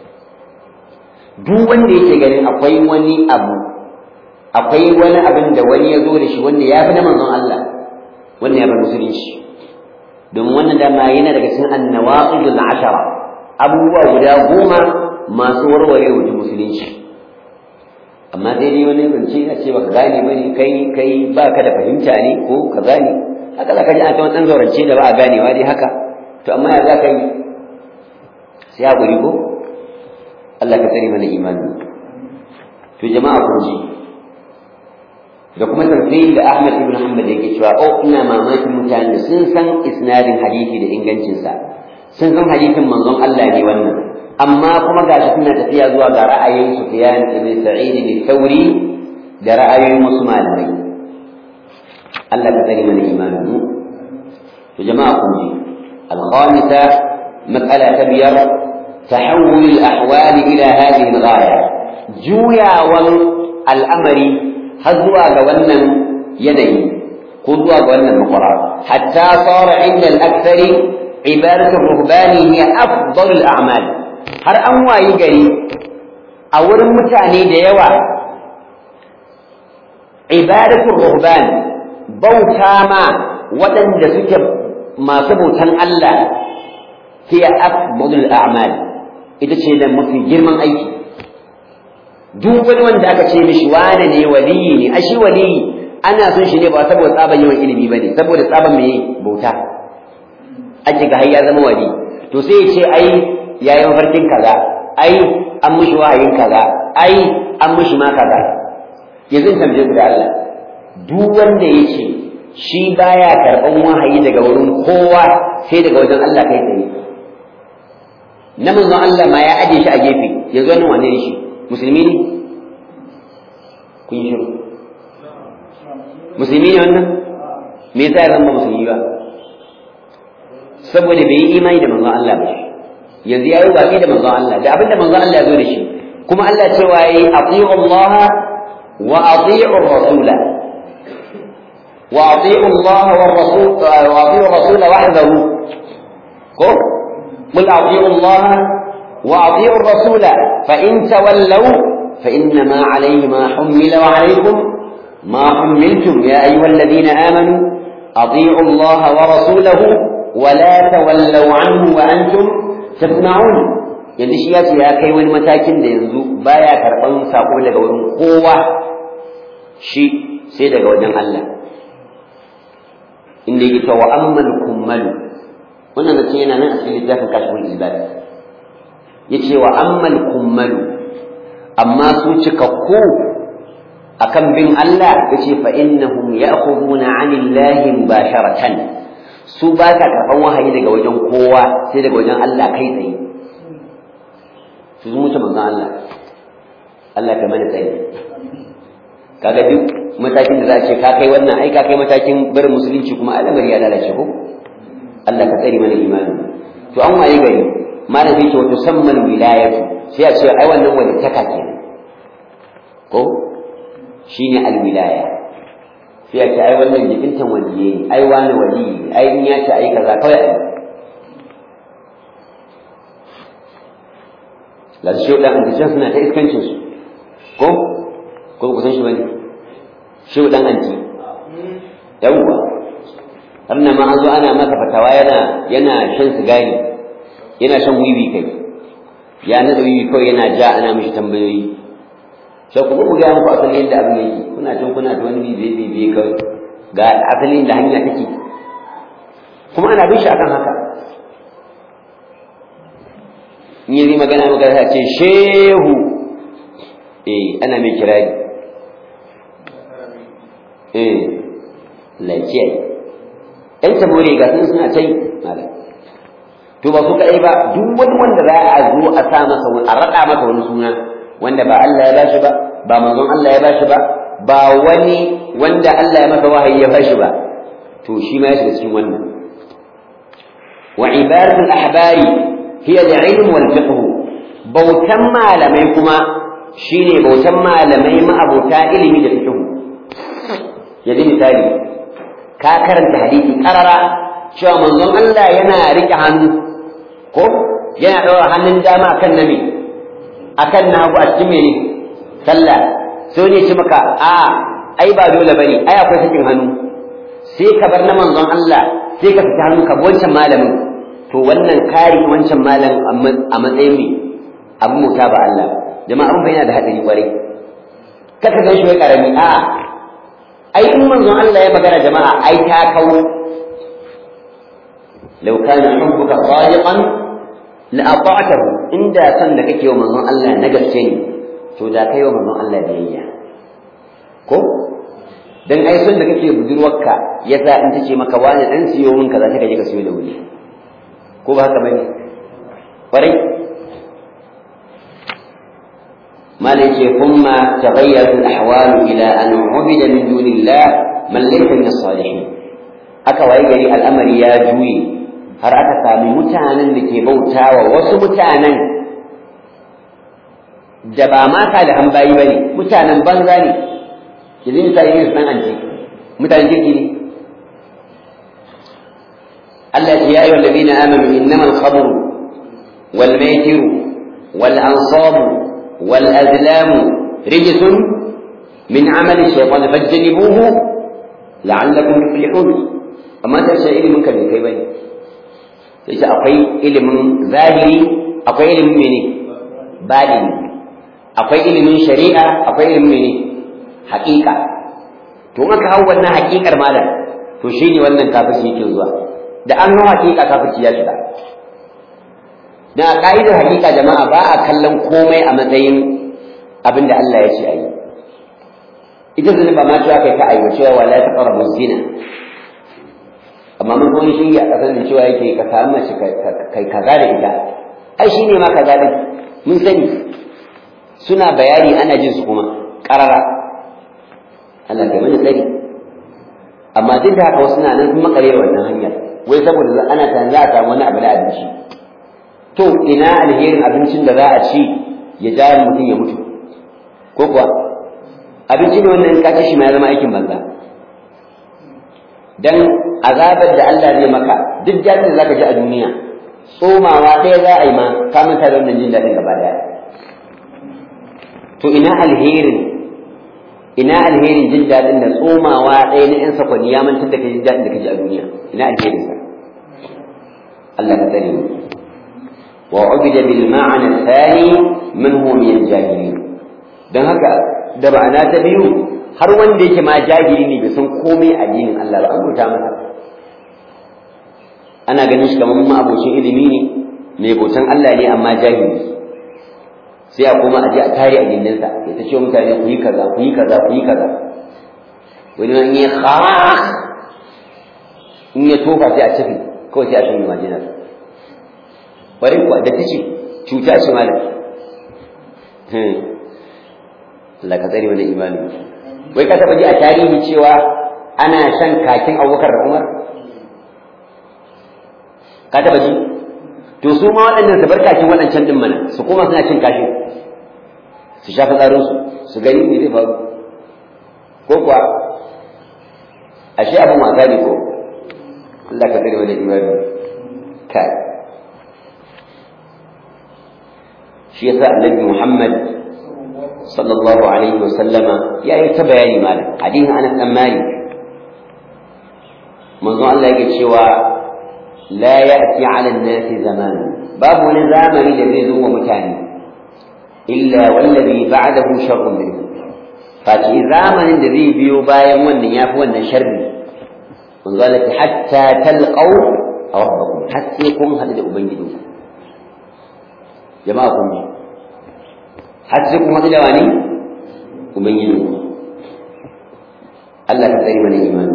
duk wanda yake ganin akwai wani abu akwai wani abin da wani ya zo da shi wanda ya fi na manzon Allah wannan ya bar musulunci domin wannan dama yana daga cikin annawaqidul ashara abubuwa guda goma masu warware mutum musulunci amma dai dai wani zance a ce baka gane bane kai kai baka da fahimta ne ko ka gane haka zaka ji a ta wannan zaurance da ba a ganewa dai haka to amma ya zaka yi sai hakuri ko Allah ka tsare mana imani to jama'a kun ji da kuma tafsir da Ahmad ibn Hanbal yake cewa oh ina mamakin mutane sun san isnadin hadisi da ingancinsa sun san hadisin manzon Allah ne wannan amma kuma gashi suna tafiya zuwa ga ra'ayin Sufyan ibn Sa'id al-Thawri da ra'ayoyin wasu malamai Allah ka tsare mana imanin mu to jama'a kun ji al-khamisa mas'ala ta biyar tahawul al-ahwal ila hadhihi al-ghaya juyawan al'amari har zuwa ga wannan yanayi ko zuwa ga wannan makwara hatta sara inda al-akthari ibadatu ruhbani hiya afdal al-a'mal har an wayi gari a wurin mutane da yawa ibadatul ruhban bauta ma waɗanda suke masu bautan Allah hiya afdalul a'mal ita ce da mafi girman aiki duk wani wanda aka ce mishi wane ne waliyi ne ashi waliyi ana son shi ne ba saboda tsaban yawan ilimi bane saboda tsaban mai bauta ake ga har ya zama wali to sai ya ce ai yayi mafarkin kaza ai an mushi wahayin kaza ai an mushi ma kaza yanzu tambaye ku da Allah duk wanda yace shi baya karban wahayi daga wurin kowa sai daga wajen Allah kai tsaye na manzon Allah ma ya aje shi a gefe yanzu wannan wane ne shi musulmi ne kun yi shiru musulmi ne wannan me yasa ya zama musulmi ba saboda bai yi imani da manzon Allah ba yanzu yayi watsi da manzon Allah da abinda manzon Allah ya zo da shi kuma Allah cewa yayi ati'u Allah wa ati'u rasula wa ati'u Allah wa rasul wa ati'u rasula wahdahu ko قل أطيعوا الله وأطيعوا الرسول فإن تولوا فإنما عليه ما حمل وعليكم ما حملتم يا أيها الذين آمنوا أطيعوا الله ورسوله ولا تولوا عنه وأنتم تسمعون yanzu shi ya ce ya kai wani matakin da yanzu baya karɓan sako daga wurin kowa shi sai daga wajen Allah inda yake cewa ammal kummalu wannan da yana nan a cikin littafin kashful ibad yace wa ammal kummalu amma su cikakku akan bin Allah yace fa innahum ya'khuduna 'anillahi mubasharatan su ba ka karɓan wahayi daga wajen kowa sai daga wajen Allah kai tsaye su sun wuce manzon Allah Allah ka mana tsaye kaga duk matakin da za a ce ka kai wannan ai ka kai matakin barin musulunci kuma al'amari ya lalace ko Allah ka tsare mana imani to an waye gari malam yake wato samman wilayatu sai a ce ai wannan walittaka kenan ko shine alwilaya sai a ce ai wannan jikintan waliye ne ai wani wali ne ai in ya ce ai kaza kawai ai la shi dan antijan suna ta iskancin su ko ko ku san shi bane shi dan anti yawwa har na ma an zo ana masa fatawa yana yana shan sigari yana shan wiwi kai ya nada wiwi kawai yana ja ana mishi tambayoyi sai kuma ku gaya muku asalin yadda abin yake kuna can kuna da wani bibiye bibiye kawai ga asalin da hanya take kuma ana bin shi akan haka in yi magana magana ce shehu eh ana mai kirari eh lafiya ɗan tabore ga sun suna ta yi malam to ba su kaɗai ba duk wani wanda za a zo a sa masa a raɗa masa wani suna wanda ba Allah ya bashi ba ba manzon Allah ya bashi ba ba wani wanda Allah ya masa wahayi ya bashi ba to shi ma ya shiga cikin wannan wa ibadatul ahbari hiya al-ilm wal fiqh bautan malamai kuma shine bautan malamai ma'abota ilimi da fiqh yanzu misali ka karanta hadisi karara cewa manzon Allah yana rike hannu ko yana ɗaura hannun dama akan nami akan nagu a cikin mene sallah sai ne ce maka a ai ba dole bane ai akwai sakin hannu sai ka bar na manzon Allah sai ka fita hannu ka bi wancan malamin to wannan kari wancan malam a matsayin me abu muta ba Allah jama'a abin bai yana da hadari kwarai kaka gan shi wai karami a ai in manzon Allah ya magana jama'a ai ta kawo law kana hubbuka sadiqan la ata'tahu inda san da kake wa manzon Allah na gaske ne to da kai wa manzon Allah biyayya ko dan ai son da kake budurwarka yasa in tace maka wani dan siyo min kaza take je ka siyo da wuri ko ba haka bane kwarai مالك ثم تغيرت الأحوال إلى أن عبد من دون الله من ليس من الصالحين aka waye gari al'amari ya juye har aka sami mutanen da ke bautawa wasu mutanen da ba ma salihan bayi bane mutanen banza ne ki zai misali ne su dan anti mutanen kirki ne Allah ya yi wa ladina amanu innamal khamru wal maitiru wal ansabu والأزلام رجس من عمل الشيطان فاجتنبوه لعلكم تفلحون amma ta ce ilimin ka bai kai bane sai ce akwai ilimin zahiri akwai ilimin mene badini akwai ilimin shari'a akwai ilimin mene haƙiƙa to in aka hau wannan haƙiƙar malam to shine wannan kafirci yake zuwa da an hau haƙiƙa kafirci ya shiga da ka'idar hakika jama'a ba a kallon komai a matsayin abin da Allah ya ce a yi ita zina ba ma cewa kai ka aiwa cewa wala ta qarabu zina amma mun kuma shi a kasar da cewa yake ka samu mace kai kaza da ita ai shine ma kaza din mun sani suna bayani ana jin su kuma karara Allah kai mana tsari amma duk da haka wasu na nan sun makare wannan hanyar wai saboda ana tana za a samu wani abu da abinci to ina alherin abincin da za a ci ya ja mutum ya mutu ko kuwa abinci ne wannan ka ci shi ma ya zama aikin banza dan azabar da Allah zai maka duk jami'in da zaka ji a duniya tsomawa ɗaya za a yi ma ka manta da wannan jin daɗin gaba ɗaya to ina alherin ina alherin jin daɗin da tsomawa ɗaya na ƴan sakwani ya mantar da ka jin daɗin da ka ji a duniya ina alherin sa Allah ka tsare mu وعبد بالمعنى الثاني من هو من الجاهلين dan haka da ma'ana ta biyu har wanda yake ma jahili ne bai san komai addinin Allah ba an rubuta masa ana ganin shi kamar ma abocin ilimi ne mai bautan Allah ne amma jahili sai a koma aje a tare a gindinsa ya ta ce mutane ku yi kaza ku yi kaza ku yi kaza wani ma in ya khas in ya tofa sai a tafi kawai sai a shanye majinar bari kuwa da tace cuta ce malam Allah ka tsare wani imani wai ka taba ji a tarihi cewa ana shan kakin Abubakar da Umar ka taba ji to su ma waɗannan su bar kakin waɗancan din mana su koma suna cin kashin su shafa tsarin su su gani me zai faru ko kuwa ashe abin wasa ne ko Allah ka tsare wani imani kai shi yasa annabi Muhammad sallallahu alaihi wa sallama ya yi ta bayani malam hadisin Anas dan Malik manzo Allah yake cewa la ya'ti 'ala an-nasi zaman babu wani zamani da zai zo wa mutane illa wallazi ba'dahu sharrun minhu fati zamanin da zai biyo bayan wannan yafi wannan sharri manzo Allah ya hatta talqaw rabbakum hatta kun hadu da ubangijinku jama'a kun ji har sai kuma da wani ubangiji Allah ka tsare mana imani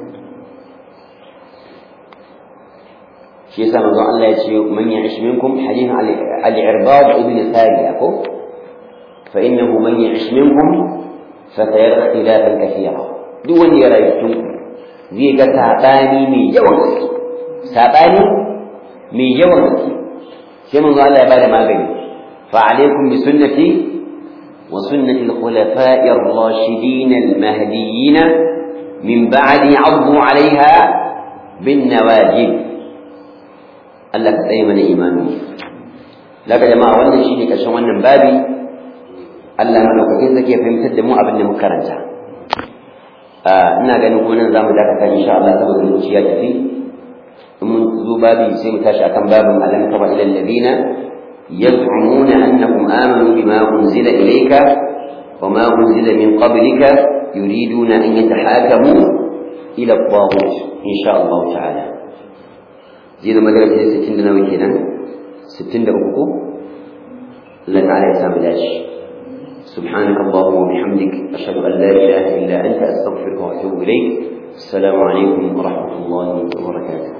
shi yasa manzon Allah ya ce man ya'ish minkum hadith al-irbad ibn sariya ko fa innahu man ya'ish minkum fa sayara ikhtilafan kathira duk wanda ya rayu cikin zai ga sabani mai yawan gaske sabani mai yawan gaske sai manzo Allah ya bada magani fa alaikum bi sunnati wa sunnati al-khulafa'i ar-rashidin al-mahdiyyin min ba'di 'addu 'alayha bin nawajib Allah ka tsaye mana imani laka jama'a wannan shine kashin wannan babi Allah madaukakin zake fahimtar da mu abin da muka karanta ina ganin ko nan zamu dakata insha Allah saboda lokaci ya tafi in mun zo babi sai mu tashi akan babin alam tara ila alladhina yaz'umuna annahum amanu bima unzila ilayka وما أنزل من قبلك يريدون أن يتحاكموا إلى الطاغوت إن شاء الله تعالى زيد مدرسة ستين دنا وكينا ستين دقوقو الله تعالى يسام داش سبحانك اللهم وبحمدك أشهد أن لا إله إلا أنت أستغفرك وأتوب إليك السلام عليكم ورحمة الله وبركاته